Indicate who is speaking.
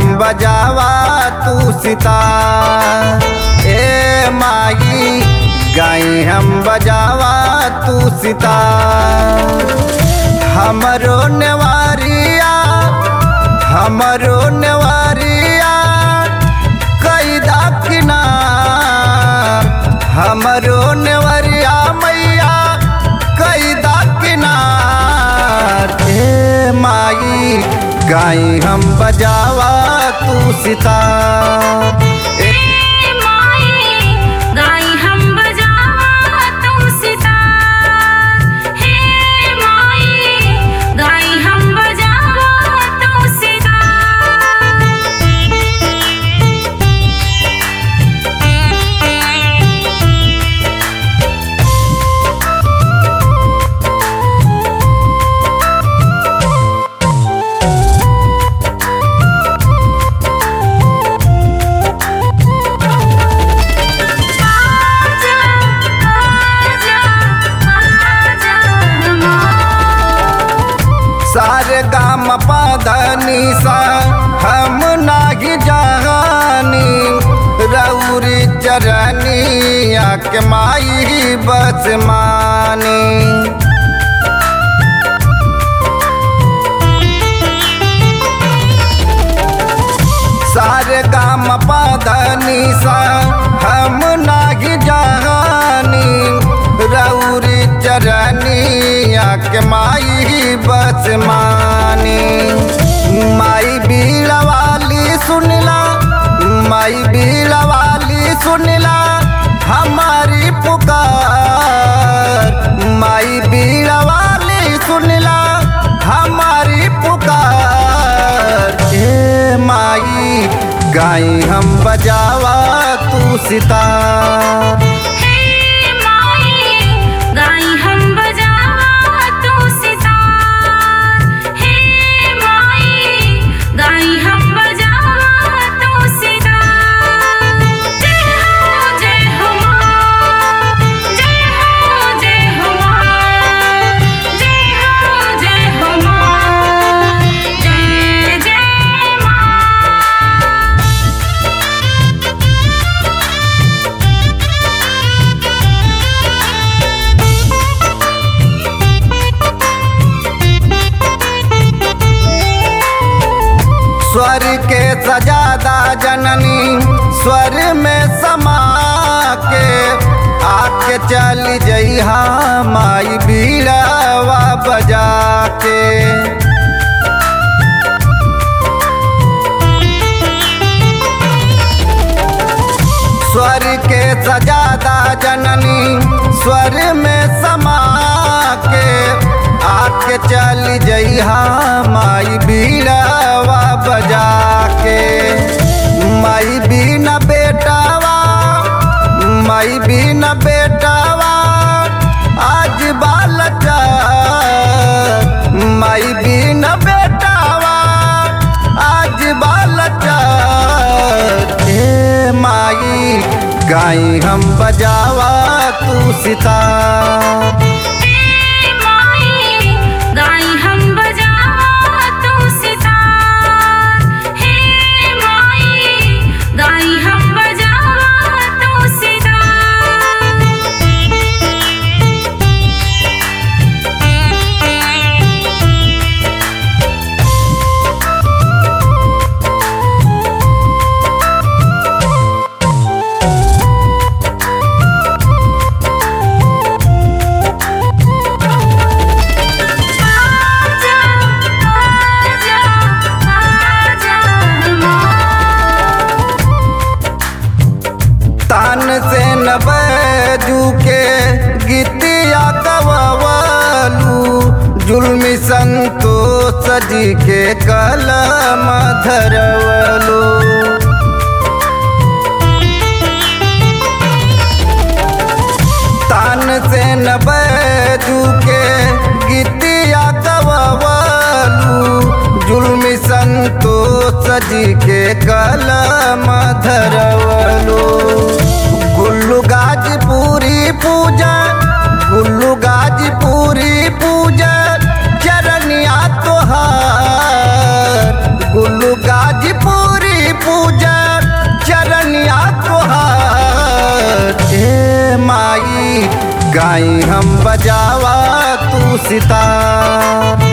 Speaker 1: हम बजावा तू सितार ए माई गाई हम बजावा तू सितार हमरो नेवारिया हमरो नेवारिया कैदा किनार हमरो नेवरिया मैया कैदा किनार ए माई गाई हम बजावा तू सितार ए
Speaker 2: माई गाई हम बजावा तू सितार हे माई गाई हम बजावा तू आजा आजा आजा
Speaker 1: सारे गाम पाधनी सा हम नाही जहानी रौरी चरनिया के माई बस मानी सारे गाम पाधनी सा हम नाही जहानी रौरी चरनिया के माई बस मानी माई बीड़वाली सुनला माई बीड़वाली सुनला हमारी पुकार माई बीड़वाली सुनला हमारी पुकार ए माई गाई हम बजावा तू सितार
Speaker 2: हे माई गाई हम बजावा तू सितार हे माई गाई हम बजावा तू सितार जय हो जय हो मां जय हो जय हो मां जय हो जय हो मां जय जय मां
Speaker 1: स्वर के सजादा जननी स्वर में समा के आके चल जइहा माई बीड़ावा बजा के स्वर के सजादा जननी स्वर में समा के आके चल जइहा माई बीड़ावा बजा के माई बिना बेटावा माई बिना बेटावा आज बालचा माई बिना बेटावा आज बालचा ए माई गाई हम बजावा तू सितार
Speaker 2: हे माई गाई हम बजावा तू सितार हे माई गाई हम बजावा तू आजा आजा आजा मां
Speaker 1: तान से न बजू के गीतिया गवालू जुल्मी संतोष जी के कलम धरवलू तान से न बजू के गीतिया गवालू जुल्मी संतोष जी के कलम धरवलू गुल्लू गाजपुरी पूजा गुल्लू गाजपुरी पूजा चरनिया तोहार गुल्लू गाजपुरी गाई हम बजावा तू सितार